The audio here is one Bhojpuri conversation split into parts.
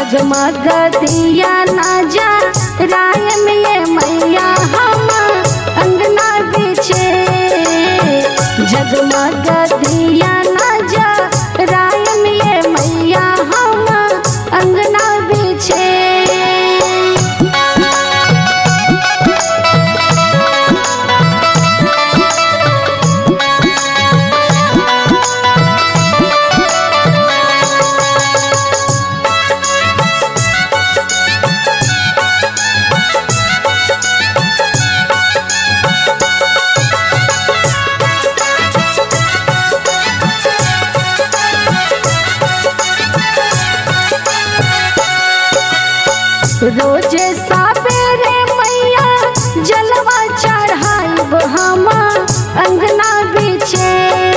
जगमग दिया ना जा राय में ये मैया हम अंगना बिछे जगमग दिया ना जा राय में ये मैया हम अंगना बिछे रोजे साबेरे मैया जलवा चढ़ाई हम अंगना बिछे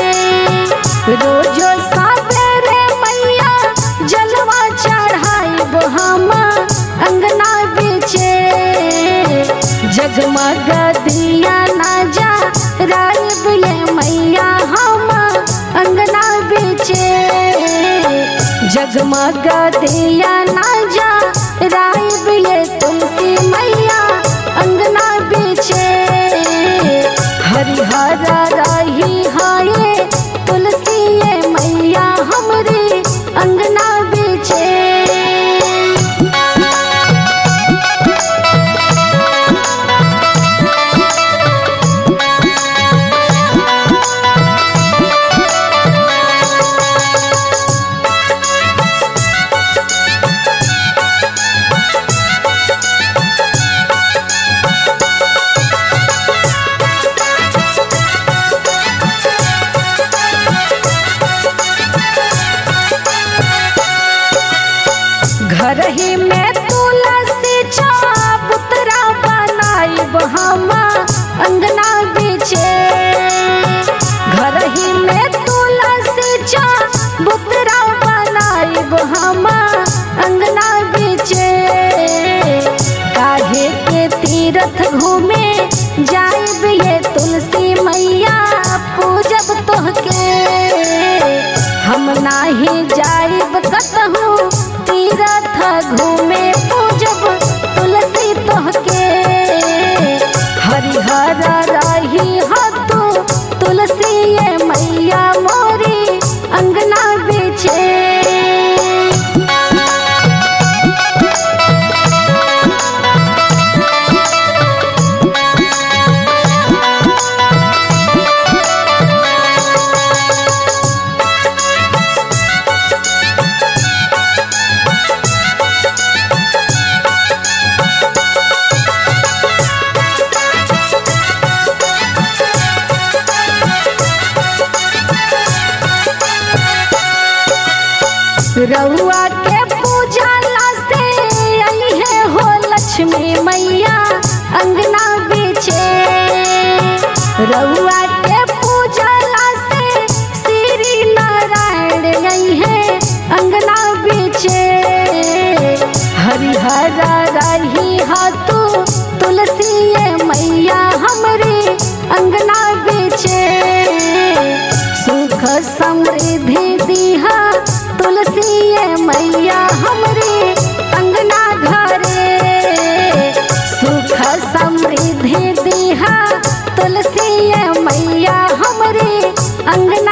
रोजो साबेरे मैया जलवा चढ़ाई हम अंगना बिछे जगमग दिया ना जा राइब ये मैया हम अंगना बिछे जगमग दिया ना जा राइब ये तुलसी मैया अंगना बिछे हरिहर रही हाये तुलसी ये मैया हमरी अंगना बिछे घर ही में तुलसी चाबुतरा बनाइब हम अंगना बिछे घर ही में तुलसी चाबुतरा बनाइब हम अंगना बिछे काहे के तीरथ घूमे जाइब ये तुलसी मैया पूजब तोहके हम नाही जाइब कतहु तीरथ घूमे पूजब तुलसी तोहके हरिहर रही तू तुलसी ये मैया मोरी अंगना बिछे रउआ के पूजा से आई है हो लक्ष्मी मैया अंगना बिछे रउआ के पूजा से श्री नारायण आई है अंगना बिछे हरिहर रही तू तुलसी ये मैया हमरी अंगना बिछे सुख समृद्धि दीहा तुलसी ये मैया हमरे अंगना घरे सुख समृद्धि दीहा तुलसी ये मैया हमरे अंगना